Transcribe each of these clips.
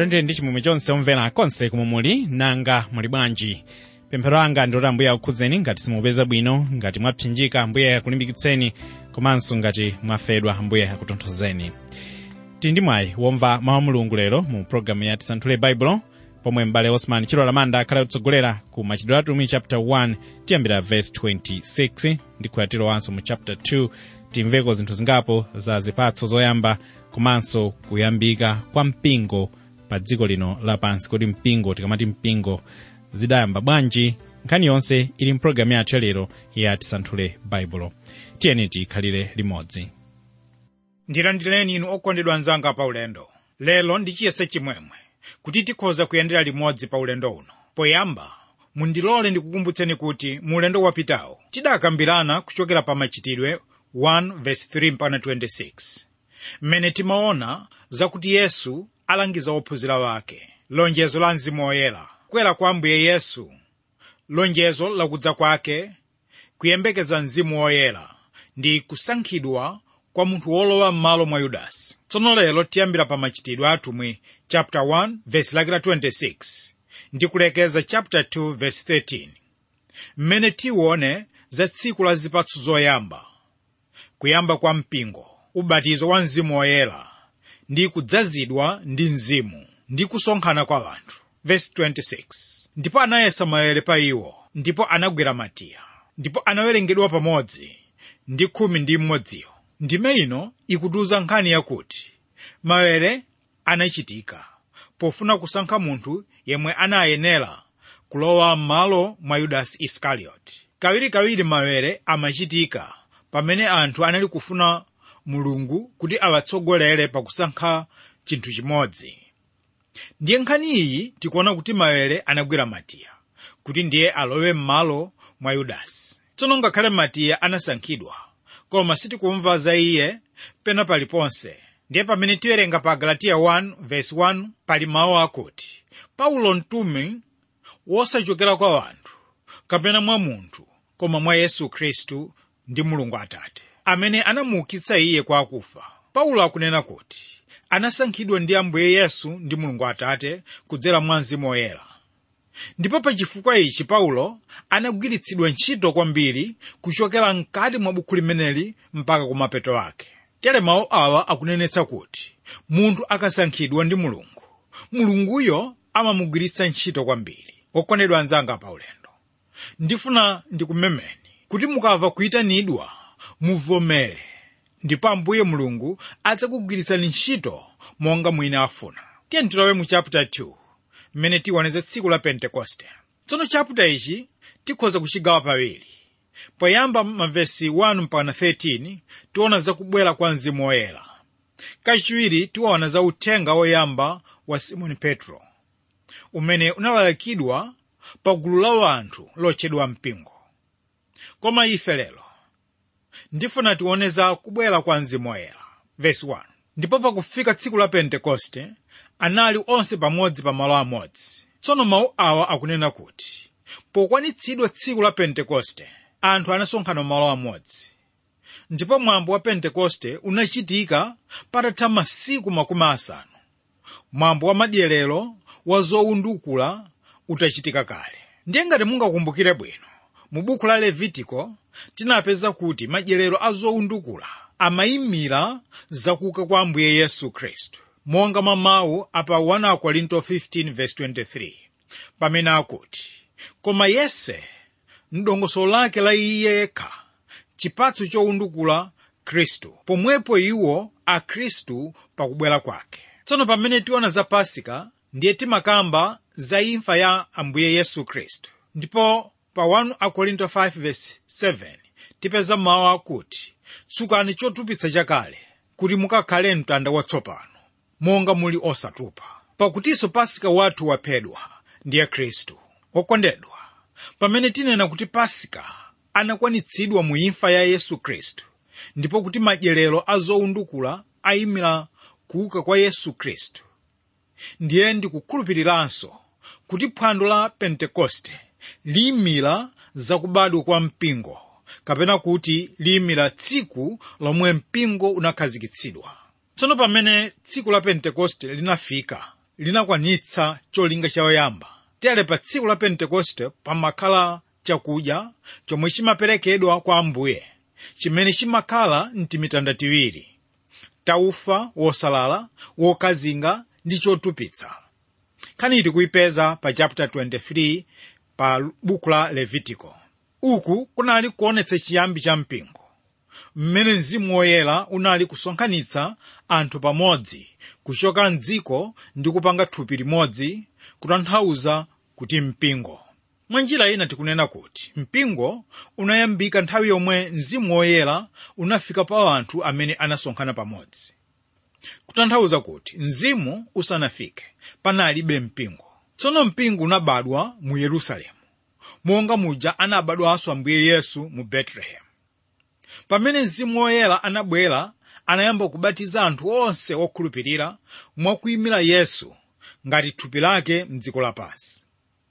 ndithandire ndi chimwemwe chonse omvera konse kumwe muli nanga muli bwanji pemphero anga ndi kuti ambuye akukhudzeni ngati simupeza bwino ngati mwapsinjika ambuye akulimbikitseni komanso ngati mwafedwa ambuye akutonthozeni tili ndi mwayi womva mawu a mulungu lero mu programu ya tisanthule baibulo pomwe m'bale osman chilo lamanda akhale kutsogolera ku machitidwe atumwi chapter 1 tiyambira verse 26 ndi kuyatirowanso mu chapter 2 timveko zinthu zingapo za zipatso zoyamba komanso kuyambika kwa mpingo pa dziko lino lapansi kodi mpingo tikamati mpingo zidayamba bwanji nkhani yonse ili mpulogalamu yathu yalero ya tisanthule baibulo tiyeni tikhalire limodzi ndilandireni inu okondedwa anzanga pa ulendo lero ndi chiyese chimwemwe kuti tikhoza kuyendera limodzi pa ulendo uno poyamba mundilole ndikukumbutseni kuti mu ulendo wapitawo tidakambirana kuchokera pa machitidwe 1:3 mpaka 26 mmene timaona zakuti yesu alangiza ophunzira wake lonjezo la mzimu woyera kukwera kwa ambuye yesu lonjezo lakudza kwake kuyembekeza mzimu woyera ndi kusankhidwa kwa munthu wolowa m'malo mwa yudasi tsono lero tiyambira pa machitidwe atumwi chapter 1 verse lake la 26 ndi kulekeza chapter 2 verse 13 mmene tiwone za tsiku la zipatso zoyamba kuyamba kwa mpingo ubatizo wa mzimu woyera ndi kudzazidwa ndi mzimu ndi kusonkhana kwa anthu verse 26 ndipo anayesa maere pa iwo ndipo anagwera matiya ndipo anawerengedwa pamodzi ndi khumi ndi mmodziyo ndime ino ikutiuza nkhani yakuti maere anachitika pofuna kusankha munthu yemwe anayenera kulowa m'malo mwa yudasi iskarioti kawirikawiri maere amachitika pamene anthu anali kufuna mulungu kuti awatsogolere pakusankha chinthu chimodzi ndiye nkhani iyi tikuona kuti maere anagwera matiya kuti ndiye alowe m'malo mwa yudasi tsono ngakhale matiya anasankhidwa koma sitikumva za iye pena paliponse ndiye pamene tiwerenga pa galatiya 1 verse 1 pali mawu akuti paulo mtumi wosachokera kwa anthu kapena mwa munthu koma mwa yesu khristu ndi mulungu atate amene anamuukitsa iye kwa akufa paulo akunena kuti anasankhidwa ndi ambuye yesu ndi mulungu atate kudzera mwa mzimu woyera ndipo pa chifukwa ichi paulo anagwiritsidwa ntchito kwambiri kuchokera mkati mwa buku limeneli mpaka kumapeto ake tere mawu awa akunenetsa kuti munthu akasankhidwa ndi mulungu mulunguyo amamugwiritsa ntchito kwambiri okondedwa anzanga pa ulendo ndifuna ndikumemeni kuti mukamva kuyitanidwa muvomere ndipo ambuye mulungu adzakugwiritsani ntchito monga mwina afuna tiye tilowe mu chapter 2 mmene tiwoneze tsiku la pentekoste tsono chaputa ichi tikhoza kuchigawa pawiri poyamba mavesi 1 mpaka 13 tiona za kubwera kwa mzimu woyera kachiwiri tiwaona za uthenga woyamba wa simoni petro umene unalalikidwa pa gulu la anthu lotchedwa mpingo koma ife lero ndifuna tione za kubwera kwa mzimu woyera vesi 1 ndipo pakufika tsiku la pentekoste anali onse pamodzi pa malo amodzi tsono mawu awa akunena kuti pokwanitsidwa tsiku la pentekoste anthu anasonkhana malo amodzi ndipo mwambo wa pentekoste unachitika patatha masiku makumi asanu mwambo wa madyerero wa zowundukula utachitika kale ndiye ngati mungakumbukire bwino mu buku la levitiko tinapeza kuti madyerero a zowundukula amayimira zakuuka kwa ambuye yesu khristu monga mwa mawu apa 1 korinto 15:23 pamene akuti koma yese mdongosolo lake la iye yekha chipatso chowundukula khristu pomwepo iwo a khristu pakubwera kwake tsono pamene tiona za pasika ndiye timakamba za imfa ya ambuye yesu khristu ndipo pa 1 akorinto 5:7 tipeza mawu akuti tsukani chotupitsa chakale kuti mukakhale mtanda watsopano monga muli osatupa pakutinso pasika wathu waphedwa ndiye khristu okondedwa pamene tinena kuti pasika anakwanitsidwa mu imfa ya yesu khristu ndipo kuti madyerero a zowundukula ayimira kuuka kwa yesu khristu ndiye ndikukhulupiriranso kuti phwando la pentekoste liyimira zakubadwa kwa mpingo kapena kuti liyimira tsiku lomwe mpingo unakhazikitsidwa tsono pamene tsiku la pentekoste linafika linakwanitsa cholinga choyamba tere pa tsiku la pentekoste pamakhala chakudya chomwe chimaperekedwa kwa ambuye chimene chimakhala mtimitanda tiwiri taufa wosalala wokazinga ndi chotupitsa nkhani iti kuipeza pa chapter 23 pa buku la levitiko uku kunali kuonetsa chiyambi cha mpingo mmene mzimu woyera unali kusonkhanitsa anthu pamodzi kuchoka mdziko ndi kupanga thupi limodzi kutanthauza kuti mpingo mwa njira ina tikunena kuti mpingo unayambika nthawi yomwe mzimu woyera unafika pa anthu amene anasonkhana pamodzi kutanthauza kuti mzimu usanafike panalibe mpingo tsono mpingo unabadwa mu yerusalemu monga muja anabadwanso ambuye yesu mu betelehemu pamene mzimu woyera anabwera anayamba kubatiza anthu onse okhulupirira mwakuyimira yesu ngati thupi lake mdziko lapansi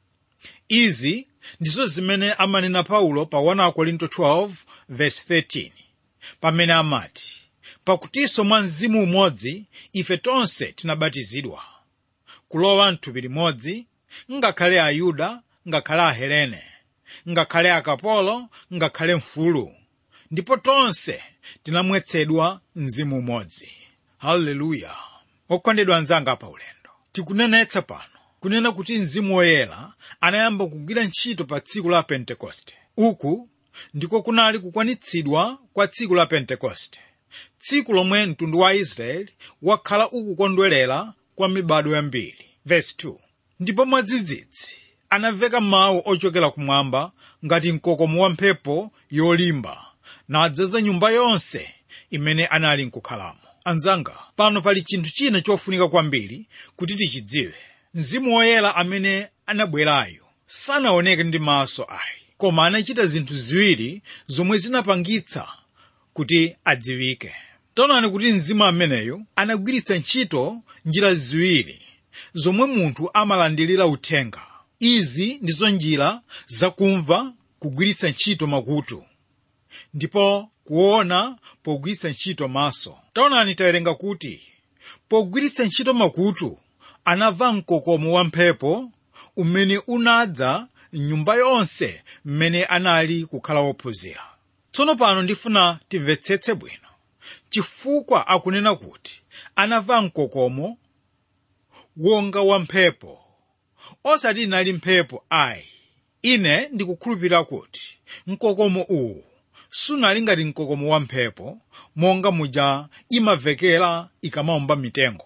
izi ndizo zimene amanena paulo pa 1 korinto 12 verse 13 pamene amati pakutinso mwa mzimu umodzi ife tonse tinabatizidwa kulowa mthupi limodzi ngakhale ayuda ngakhale ahelene ngakhale akapolo ngakhale mfulu ndipo tonse tinamwetsedwa mzimu umodzi haleluya okondedwa anzanga pa ulendo tikunenetsa pano kunena kuti mzimu woyera anayamba kugwira ntchito pa tsiku la pentekoste uku ndiko kunali kukwanitsidwa kwa tsiku la pentekoste tsiku lomwe mtundu wa israeli wakhala ukukondwerera kwa mibado yambiri verse 2 ndipo mwadzidzidzi anamveka mawu ochokera kumwamba ngati mkokomo wa mphepo yolimba nadzaza nyumba yonse imene anali nkukhalamo anzanga pano pali chinthu china chofunika kwambiri kuti tichidziwe mzimu woyera amene anabwerayo sanaoneke ndi maso ayi koma anachita zinthu ziwiri zomwe zinapangitsa kuti adziwike taonani kuti mzimu ameneyo anagwiritsa ntchito njira ziwiri zomwe munthu amalandirira uthenga izi ndizo njira zakumva kugwiritsa ntchito makutu ndipo kuona pogwiritsa ntchito maso taonani tawerenga kuti pogwiritsa ntchito makutu anamva mkokomo wa mphepo umene unadza nyumba yonse mmene anali kukhala wophunzira tsono pano ndifuna timvetsetse bwino chifukwa akunena kuti anamva mkokomo wonga wa mphepo osati inali mphepo ayi ine ndikukhulupirira kuti mkokomo uwu sunali ngati mkokomo wa mphepo monga muja imavekera ikamawomba mitengo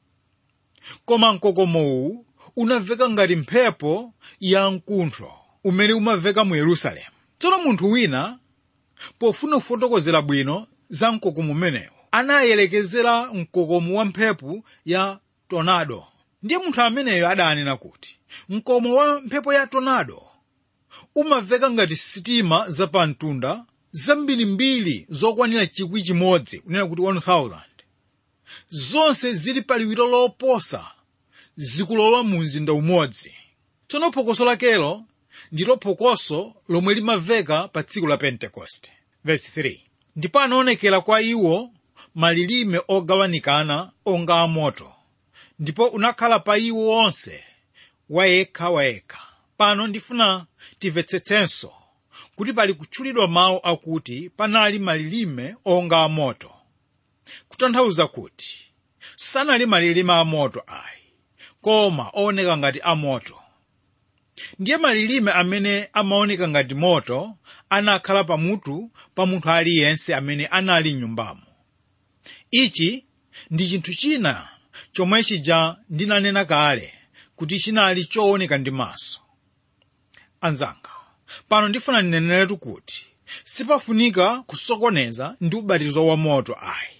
koma mkokomo uwu unaveka ngati mphepo ya mkuntho umene umaveka mu yerusalemu tsono munthu wina pofuna kufotokozera bwino za mkokomo umenewu anayelekezera mkokomo wa mphepo ya tornado ndiye munthu ameneyo adanena kuti mkokomo wa mphepo ya tornado umaveka ngati sitima zapamtunda zambirimbiri zokwanira chikwi chimodzi kunena kuti 1000 zonse zili pa liwiro loposa zikulowa mu mzinda umodzi tsono phokoso lakelo ndilo phokoso lomwe limaveka pa tsiku la pentekoste verse 3 ndipo anaonekera kwa iwo malilime ogawanikana onga amoto ndipo unakhala pa iwo onse wayekha wayekha pano ndifuna timvetsetsenso kuti pali kutchulidwa mawu akuti panali malilime onga amoto kutanthauza kuti sanali malilime amoto ayi koma ooneka ngati amoto ndiye malilime amene amaoneka ngati moto anakhala pamutu pa munthu aliyense amene anali mnyumbamo ichi ndi chinthu china chomwe chija ndinanena kale kuti chinali chooneka ndi maso anzanga pano ndifuna ndineneretu kuti sipafunika kusokoneza ndi ubatizo wa moto ayi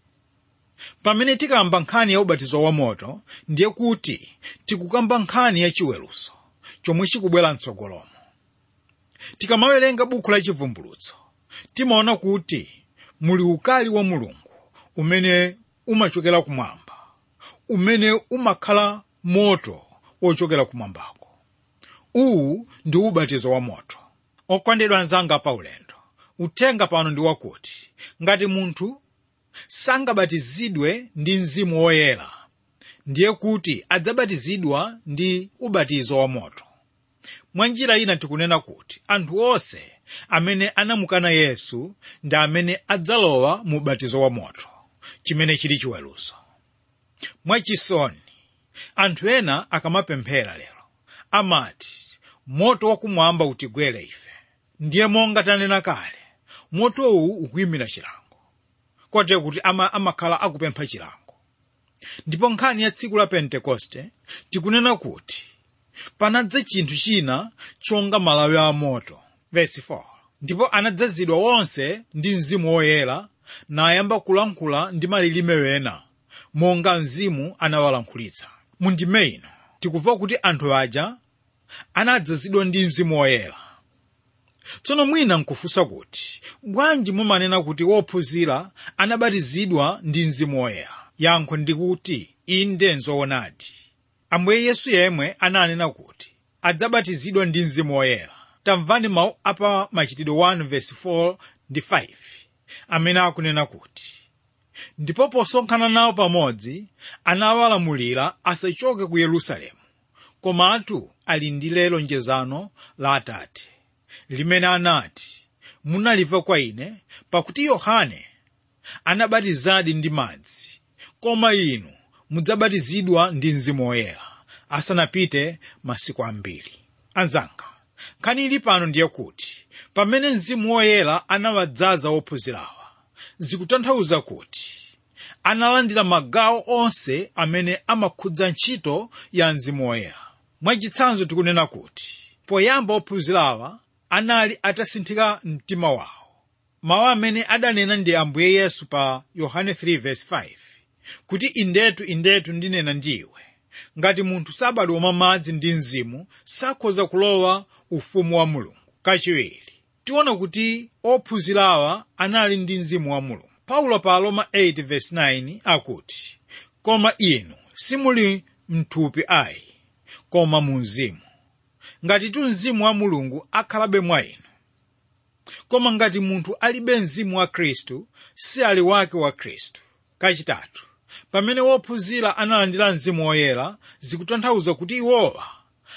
pamene tikamba nkhani ya ubatizo wa moto ndiye kuti tikukamba nkhani ya chiweruzo chomwe chikubwera mtsogolomo tikamawerenga buku la chivumbulutso timaona kuti muli ukali wa mulungu umene umachokera kumwamba umene umakhala moto wochokera kumwambako uwu ndi ubatizo wa moto okondedwa anzanga pa ulendo uthenga pano ndi wakuti ngati munthu sangabatizidwe ndi mzimu woyera ndiye kuti adzabatizidwa ndi ubatizo wa moto mwa njira ina tikunena kuti anthu onse amene anamukana yesu ndi amene adzalowa mu ubatizo wa moto chimene chili chiweruzo mwachisoni anthu ena akamapemphera lero amati moto wakumwamba utigwere ife ndiye monga tanena kale motowu ukuyimira chilango kote kuti ama, amakhala akupempha chilango ndipo nkhani ya tsiku la pentekoste tikunena kuti panadza chinthu china chonga malawi a moto verse 4 ndipo anadzazidwa wonse ndi mzimu woyera nayamba kulankhula ndi malilime wena monga mzimu anawalankhulitsa mundime ino tikumva kuti anthu aja anadzazidwa ndi mzimu woyera tsono mwina nkufunsa kuti bwanji mumanena kuti wophunzira anabatizidwa ndi mzimu woyera yankho ndikuti inde nzoonadi ambuye yesu yemwe ananena kuti adzabatizidwa ndi mzimu woyera tamvani mawu apa machitidwe 1 verse 4 ndi 5 amene akunena kuti ndipo posonkhana nawo pamodzi anawalamulira asachoke ku yerusalemu komatu ali ndi lonjezano la atate limene anati munalimva kwa ine pakuti yohane anabatizadi ndi madzi koma inu mudzabatizidwa ndi mzimu woyera asanapite masiku ambiri anzanga nkhani ili pano ndiye kuti pamene mzimu woyera anawadzaza ophunzirawa zikutanthauza kuti analandira magawo onse amene amakhudza ntchito ya mzimu woyera mwachitsanzo tikunena kuti poyamba ophunzirawa anali atasinthika mtima wawo mawu amene adanena ndi ambuye yesu pa yohane 3:5 kuti indetu indetu ndinena ndiwe ngati munthu sabadwa mwa madzi ndi mzimu sakhoza kulowa ufumu wa mulungu kachiwiri tiona kuti ophunzirawa anali ndi mzimu wa mulungu paulo pa roma 8:9 akuti koma inu simuli mthupi ayi koma mu mzimu ngati tu mzimu wa mulungu akhalabe mwa inu koma ngati munthu alibe mzimu wa khristu si ali wake wa khristu kachitatu pamene wophunzira analandira mzimu woyera zikutanthauza kuti iwowa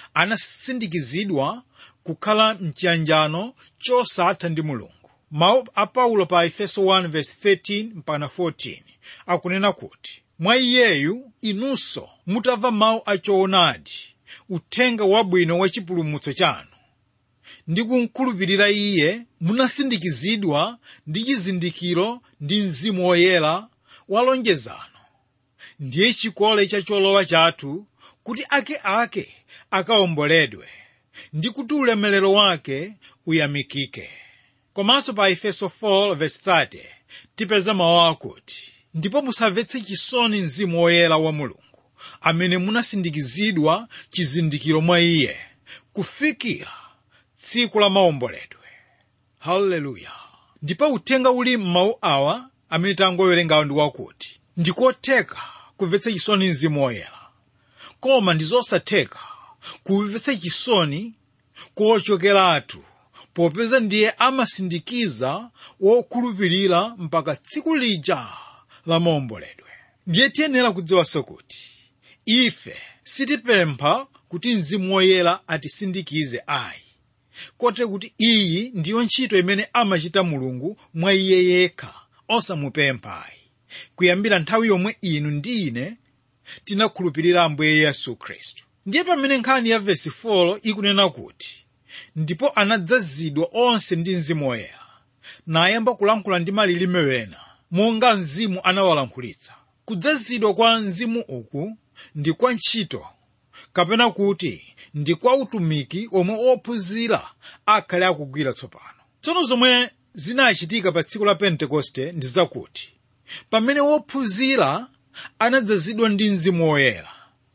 anasindikizidwa kukhala mchiyanjano chosatha ndi mulungu mawu a paulo pa efeso 1:13 mpaka 14 akunena kuti mwa iyeyu inunso mutamva mawu achoonadi uthenga wabwino wa chipulumutso chanu ndi kumkhulupirira iye munasindikizidwa ndi chizindikiro ndi mzimu woyera wa lonjezano ndiye chikole cha cholowa chathu kuti akeake akawomboledwe ndi kuti ulemerero wake uyamikike komanso pa efeso 4:30 tipeza mawu akuti ndipo musamvetse chisoni mzimu woyera wa mulungu amene munasindikizidwa chizindikiro mwa iye kufikira tsiku la maomboledwe haleluya ndipo uthenga uli m'mawu awa amene tangowerengawo ndi wakuti ndikotheka kumvetsa chisoni mzimu woyera koma ndi zosatheka kumvetsa chisoni kochokeratu popeza ndiye amasindikiza wokhulupirira mpaka tsiku lija la maomboledwe ndiye tiyenera kudziwanso kuti ife sitipempha kuti mzimu woyera atisindikize ayi kote kuti iyi ndiyo ntchito imene amachita mulungu mwa iye yekha osamupempha ayi kuyambira nthawi yomwe inu ndi ine tinakhulupirira ambuye yesu khristu ndiye pamene nkhani ya vesi 4 ikunena kuti ndipo anadzazidwa onse ndi mzimu woyera nayamba kulankhula ndi malilime wena monga mzimu anawalankhulitsa kudzazidwa kwa mzimu uku ndi kwa ntchito kapena kuti ndi kwa utumiki omwe ophunzira akhale akugwira tsopano tsono zomwe zinachitika pa tsiku la pentekoste ndi zakuti pamene wophunzira anadzazidwa ndi mzimu woyera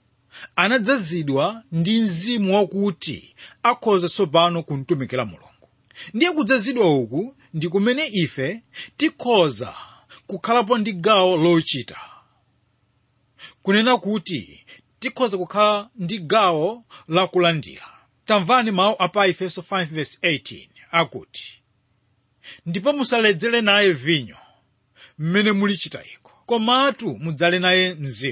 anadzazidwa ndi mzimu wakuti akhoza tsopano kumtumikira mulungu ndiye kudzazidwa uku ndi kumene ife tikhoza kukhalapo ndi gawo lochita kunena kuti tikhoza kukhala ndi gawo lakulandira tamvani mawu apa efeso 5:18 akuti ndipo musaledzere naye vinyo mmene mulichita iko komatu mudzale naye mzimu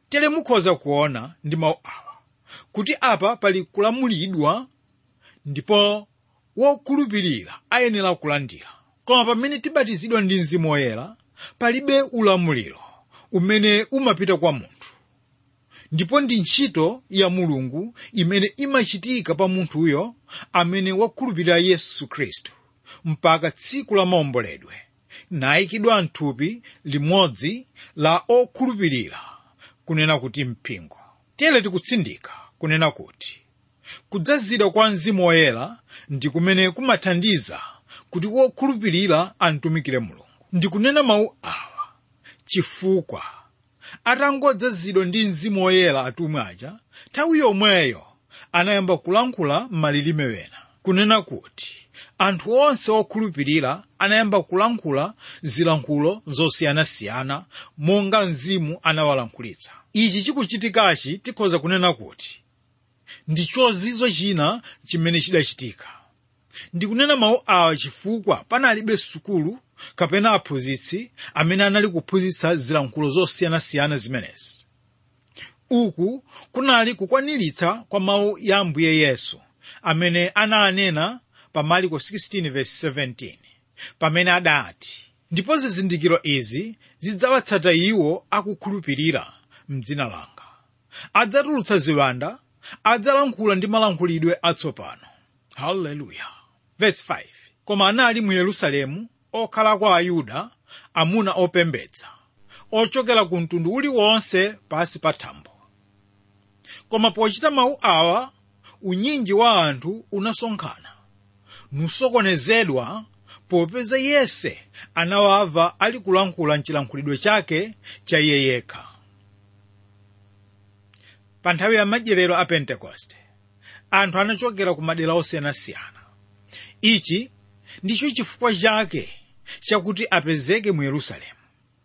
tere mukhoza kuona ndi mawu awa kuti apa pali kulamulidwa ndipo wokhulupirira ayenera kulandira koma pamene tibatizidwa ndi mzimu woyera palibe ulamuliro umene umapita kwa munthu ndipo ndi ntchito ya mulungu imene imachitika pa munthuyo amene wakhulupirira yesu khristu mpaka tsiku la maomboledwe nayikidwa mthupi limodzi la okhulupirira kunena kuti mpingo tere tikutsindika kunena kuti kudzazidwa kwa mzimu woyera ndi kumene kumathandiza kuti wokhulupirira antumikire mulungu ndikunena mawu awa chifukwa atangodzazidwa ndi mzimu woyera atumwi aja nthawi yomweyo anayamba kulankhula m'malilime wena kunena kuti anthu onse okhulupirira anayamba kulankhula zilankhulo zosiyanasiyana monga mzimu anawalankhulitsa ichi chikuchitikachi tikhoza kunena kuti ndi chozizwa china chimene chidachitika ndikunena mawu awa chifukwa panalibe sukulu kapena aphunzitsi amene anali kuphunzitsa zilankhulo zosiyanasiyana zimenezi uku kunali kukwaniritsa kwa mawu ya ambuye yesu amene ananena pa marko 16:17 pamene adati ndipo zizindikiro izi zidzawatsata iwo akukhulupirira mdzina langa adzatulutsa ziwanda adzalankhula ndi malankhulidwe atsopano haleluya verse 5 koma anali mu yerusalemu okhalako ayuda amuna opembedza ochokera ku mtundu uliwonse pasi pa thambo koma pochita mawu awa unyinji wa anthu unasonkhana nusokonezedwa popeza yense anawava ali kulankhula mchilankhulidwe chake cha iye yekha pa nthawi ya madyerero a pentekoste anthu anachokera ku madera osiyanasiyana ichi ndicho chifukwa chake chakuti apezeke mu yerusalemu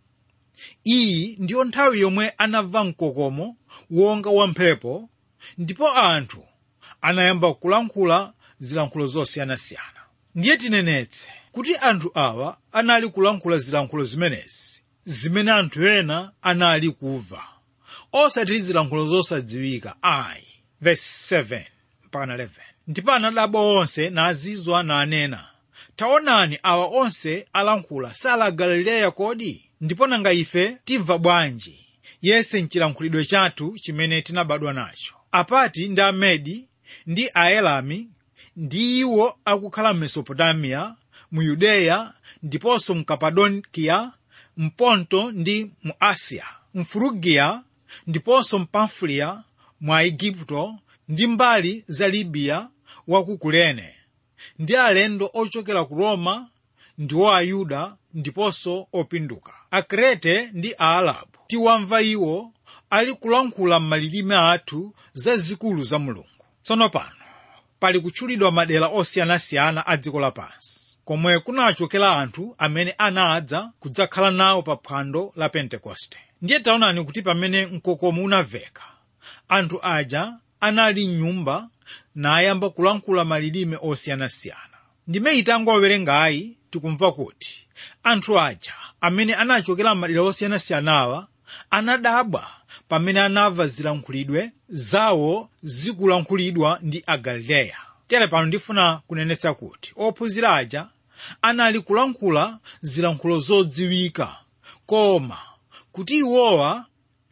iyi ndiyo nthawi yomwe anamva mkokomo wonga wamphepo ndipo anthu anayamba kulankhula zilankhulo zosiyanasiyana ndiye tinenetse kuti anthu awa anali kulankhula zilankhulo zimenezi zimene anthu ena anali kumva osati zilankhulo zosadziwika ayi verse 7 mpaka 11 ndipo anadabwa onse nazizwa nanena taonani awa onse alankhula sala galileya kodi ndipo nanga ife timva bwanji yese mchilankhulidwe chathu chimene tinabadwa nacho apati ndi amedi ndi aelami ndi iwo akukhala m'mesopotamiya mu yudeya ndiponso mu kapadokiya mponto ndi mu asiya mfurugiya ndiponso mpamfuliya mwa igupto ndi mbali za libiya wa ku kurene ndi alendo ochokera ku roma ndiwo ayuda ndiponso opinduka akrete ndi aalabu tiwamva iwo ali kulankhula m'malilime athu zazikulu za mulungu tsono pano pali kutchulidwa madera osiyanasiyana a dziko lapansi komwe kunachokera anthu amene anadza kudzakhala nawo pa phwando la pentekoste ndiye taonani kuti pamene mkokomo unamveka anthu aja anali mnyumba nayamba kulankhula malilime osiyanasiyana ndime itangowerengayi tikumva kuti anthu aja amene anachokera m'madera osiyanasiyanawa anadabwa pamene anamva zilankhulidwe zawo zikulankhulidwa ndi agalileya tere pano ndifuna kunenetsa kuti ophunzira aja anali kulankhula zilankhulo zodziwika koma kuti iwowa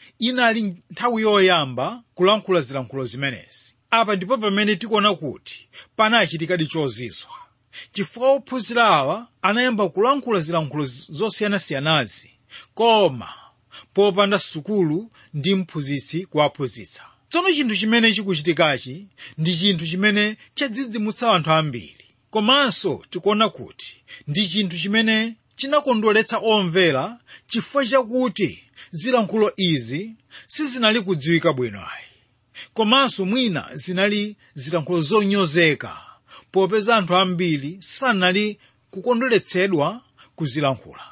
inali nthawi yoyamba kulankhula zilankhulo zimenezi apa ndipo pamene tikuona kuti panachitikadi chozizwa chifukwa ophunzira awa anayamba kulankhula zilankhulo zosiyanasiyanazi koma popanda sukulu ndi mphunzitsi kuwaphunzitsa tsono chinthu chimene chikuchitikachi ndi chinthu chimene chadzidzimutsa anthu ambiri komanso tikuona kuti ndi chinthu chimene chinakondweretsa omvera chifukwa chakuti zilankhulo izi sizinali kudziwika bwino ayi komanso mwina zinali zilankhulo zonyozeka popeza anthu ambiri sanali kukondweretsedwa kuzilankhula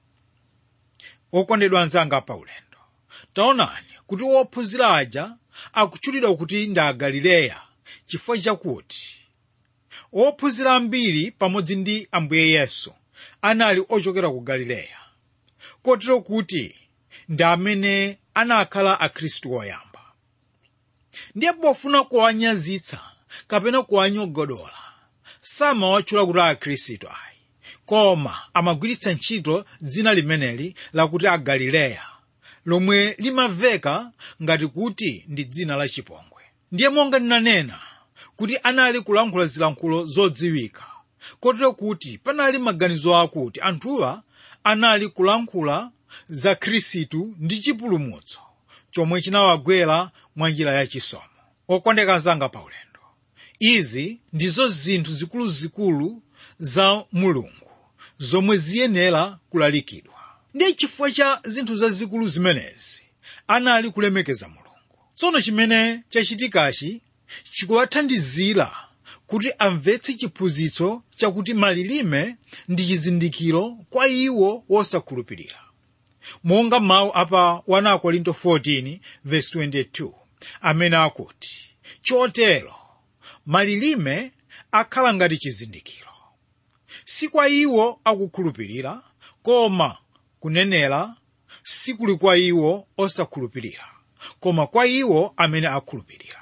okondedwa anzanga pa ulendo taonani kuti wophunzira aja akutchulidwa kuti ndi agalileya chifukwa chakuti wophunzira ambiri pamodzi ndi ambuye yesu anali ochokera ku galileya kotero kuti ndi amene anakhala akhristu oyamba ndiye pofuna kuwanyazitsa kapena kuwanyogodola samawatchula kuti akhristu ayi koma amagwiritsa ntchito dzina limeneli lakuti agalileya lomwe limamveka ngati kuti ndi dzina la chipongwe ndiye monga ndinanena kuti anali kulankhula zilankhulo zodziwika kotero kuti panali maganizo akuti anthuwa anali kulankhula za khristu ndi chipulumutso chomwe chinawagwera mwa njira yachisomo okondeka anzanga paulendo izi ndizo zinthu zikuluzikulu za mulungu zomwe ziyenera kulalikidwa ndiye chifukwa cha zinthu zazikulu zimenezi anali kulemekeza mulungu tsono chimene chachitikachi chikuwathandizira kuti amvetse chiphunzitso chakuti malilime ndi chizindikiro kwa iwo wosakhulupirira monga mawu apa 1 korinto 14 verse 22 amene akuti chotero malilime akhala ngati chizindikiro si kwa iwo akukhulupirira koma kunenera sikuli kwa iwo osakhulupirira koma kwa iwo amene akhulupirira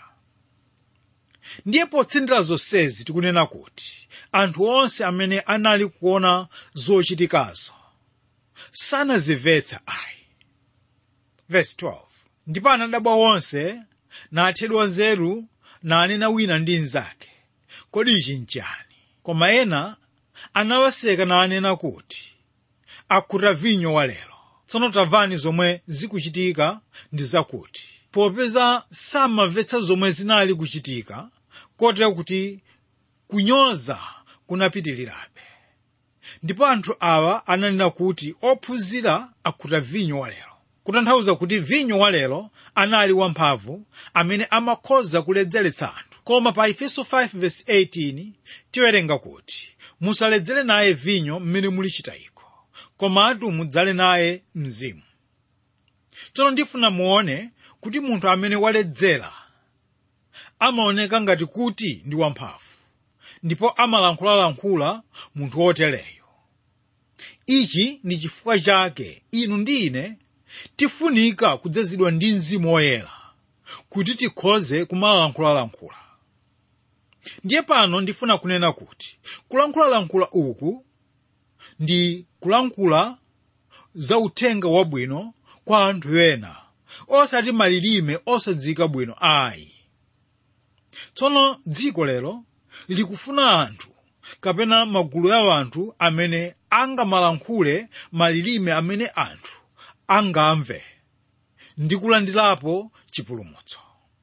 ndiye potsindira zonsezi tikunena kuti anthu onse amene anali kuona zochitikazo sanazimvetsa ayi verse 12 ndipo anadabwa onse nathedwa nzeru nanena wina ndi mnzake kodi ichi nchani koma ena anawaseka nanena kuti akhuta vinyo walero tsono tamvani zomwe zikuchitika ndi zakuti popeza samamvetsa zomwe zinali kuchitika kotero kuti kunyoza kunapitirirabe ndipo anthu awa ananena kuti ophunzira akhuta vinyo walero kutanthauza kuti vinyo walero anali wamphamvu amene amakhoza kuledzeretsa anthu koma pa efeso 5:18 tiwerenga kuti musaledzere naye vinyo mmene mulichita iko komatu mudzale naye mzimu tsono ndifuna muone kuti munthu amene waledzera amaoneka ngati kuti ndi wamphamvu ndipo amalankhulalankhula munthu wotereyo ichi ndi chifukwa chake inu ndi ine tifunika kudzazidwa ndi mzimu woyera kuti tikhoze kumalankhulalankhula ndiye pano ndifuna kunena kuti kulankhulalankhula uku ndi kulankhula za uthenga wabwino kwa anthu ena osati malilime osadzika bwino ayi tsono dziko lero likufuna anthu kapena magulu ya anthu amene angamalankhule malilime amene anthu angamve ndi kulandirapo chipulumutso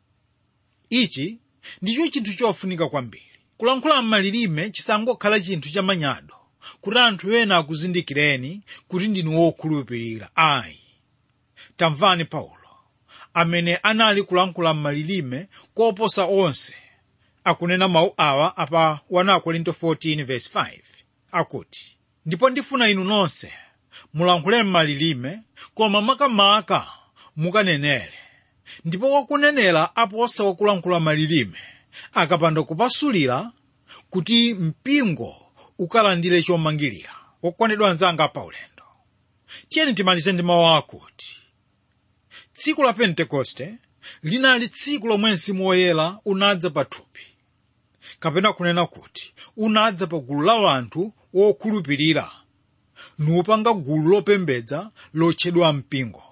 ichi ndicho chinthu chofunika kwambiri kulankhula malilime chisangokhala chinthu chamanyado kuti anthu ena akuzindikireni kuti ndinu wokhulupirira ayi tamvani paulo amene anali kulankhula malilime koposa onse akunena mawu awa apa 1 korinto 14:5 akuti ndipo ndifuna inu nonse mulankhule malilime koma makamaka mukanenere ndipo wakunenera aposa wakulankhula malilime akapanda kupasulira kuti mpingo ukalandire chomangirira wokondedwa anzanga paulendo tiyeni timalize ndi mawu akuti tsiku la pentekoste linali tsiku lomwe mzimu woyera unadza pa thupi kapena kunena kuti unadza pa gulu la anthu wokhulupirira nupanga gulu lopembedza lotchedwa mpingo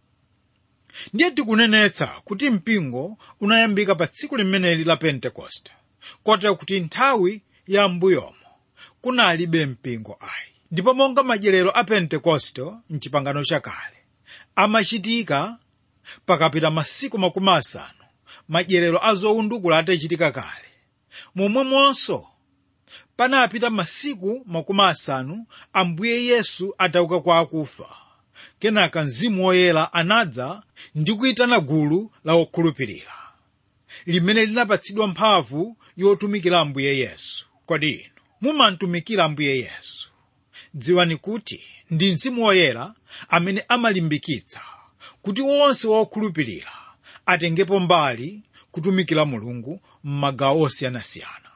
ndiye tikunenetsa kuti mpingo unayambika pa tsiku limeneli la pentekoste kotero kuti nthawi ya mbuyomo kunalibe mpingo ayi ndipo monga madyerero a pentekoste mchipangano chakale amachitika pakapita masiku makumi asanu madyerero a zowundukula atachitika kale momwemonso panapita masiku makumi asanu ambuye yesu atauka kwa akufa kenaka mzimu woyera anadza ndi kuyitana gulu la okhulupirira limene linapatsidwa mphamvu yotumikira ambuye yesu kodi inu mumatumikira ambuye yesu dziwani kuti ndi mzimu woyera amene amalimbikitsa kuti wonse wokhulupirira atengepo mbali kutumikira mulungu m'magawo osiyanasiyana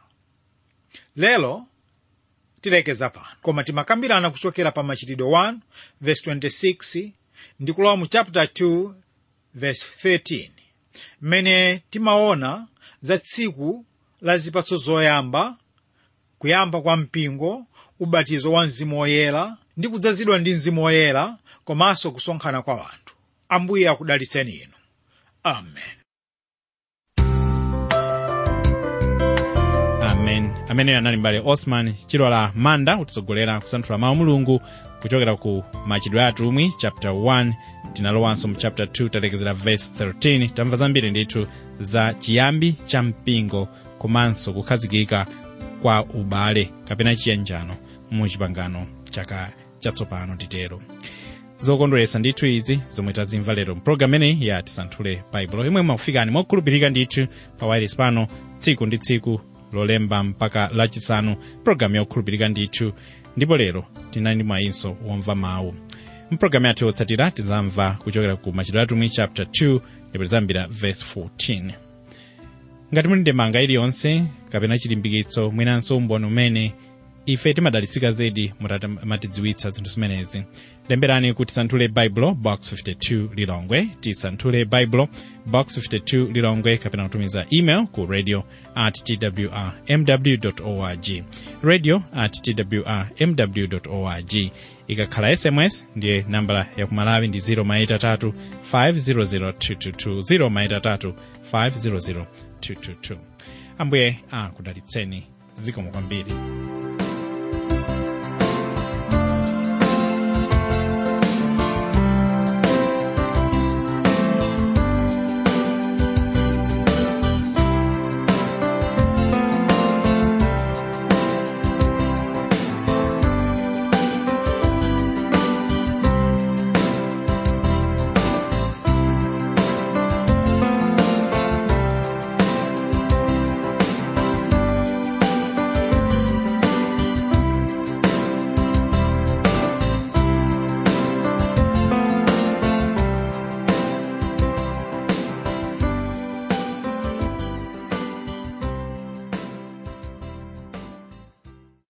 lero tilekeza pano koma timakambirana kuchokera pa machitidwe 1 verse 26 ndi kulowa mu chapter 2 verse 13 mmene timaona za tsiku la zipatso zoyamba kuyamba kwa mpingo ubatizo wa mzimu woyera ndi kudzazidwa ndi mzimu woyera komanso kusonkhana kwa wanthu ambuye akudalitseni inu amen amen ameneyo anali mbale osman chilola manda kutitsogolera kusanthula mawu mulungu kuchokera ku machitidwe atumwi chapter 1 tinalowanso mu chapter 2 talekezera verse 13 tamva zambiri ndithu za chiyambi cha mpingo komanso kukhazikika kwa ubale kapena chiyanjano mu chipangano chaka chatsopano titero zokondweretsa ndithu izi zomwe tazimva lero mpulogalamu imeneyi ya tisanthule baibulo imwe makufikani mokhulupirika ndithu pa wireless pano tsiku ndi tsiku lolemba mpaka lachisanu pulogalamu yokhulupirika ndithu ndipo lero tinali ndi mwayinso womva mawu mpulogalamu yathu yotsatira tizamva kuchokera ku machitidwe atumwi chapter 2 ndipo tizambira verse 14 ngati muli ndemanga iliyonse kapena chilimbikitso mwinanso umboni umene ife timadalitsika zedi mutatidziwitsa zinthu zimenezi lemberani ku tisanthule baibulo box 52 lilongwe tisanthule baibulo box 52 lilongwe kapena kutumiza email ku radio at twr mw org radio at twr mw org ikakhala sms ndiye nambala yakumalawi ndi 0 maitatu 500 222 0 maitatu 500 222 ambuye akudalitseni zikomo kwambiri